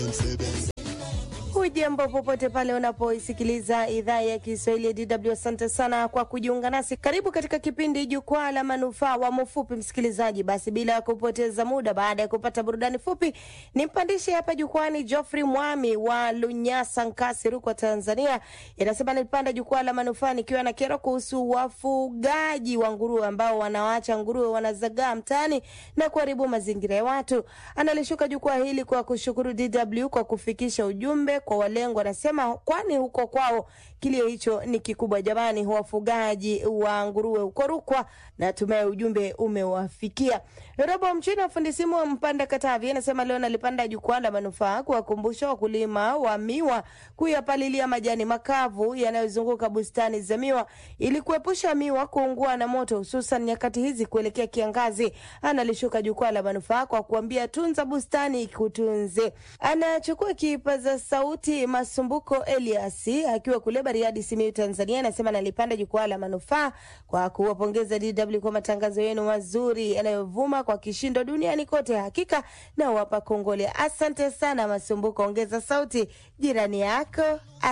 Hujambo popote pale unapoisikiliza idhaa ya Kiswahili ya DW. Asante sana kwa kujiunga nasi. Karibu katika kipindi Jukwaa la Manufaa wa Mfupi, msikilizaji. Basi bila ya kupoteza muda, baada ya kupata burudani fupi, nimpandishe hapa jukwani Geoffrey Mwami wa Lunyasa, Nkasi, Rukwa, Tanzania. Inasema nilipanda jukwaa la manufaa nikiwa na kero kuhusu wafugaji wa nguruwe ambao wanawaacha nguruwe wanazagaa mtaani na kuharibu mazingira ya watu. Analishuka jukwaa hili kwa kushukuru DW kwa kufikisha ujumbe kwa walengwa. Anasema kwani huko kwao kilio hicho ni kikubwa. Jamani, wafugaji wa nguruwe huko Rukwa, natumai ujumbe umewafikia. Robo Mchina wa fundi simu wa Mpanda, Katavi, anasema leo nalipanda jukwaa la manufaa kuwakumbusha wakulima wa miwa kuyapalilia majani makavu yanayozunguka bustani za miwa ili kuepusha miwa kuungua na moto, hususan nyakati hizi kuelekea kiangazi. Analishuka jukwaa la manufaa kwa kuambia tunza bustani ikutunze. Anachukua kipaza sauti Masumbuko Elias akiwa kule Bariadi, Simiyu, Tanzania, anasema nalipanda jukwaa la manufaa kwa kuwapongeza DW kwa matangazo yenu mazuri yanayovuma kwa kishindo duniani kote. Hakika na wapa kongole. Asante sana Masumbuko, ongeza sauti jirani yako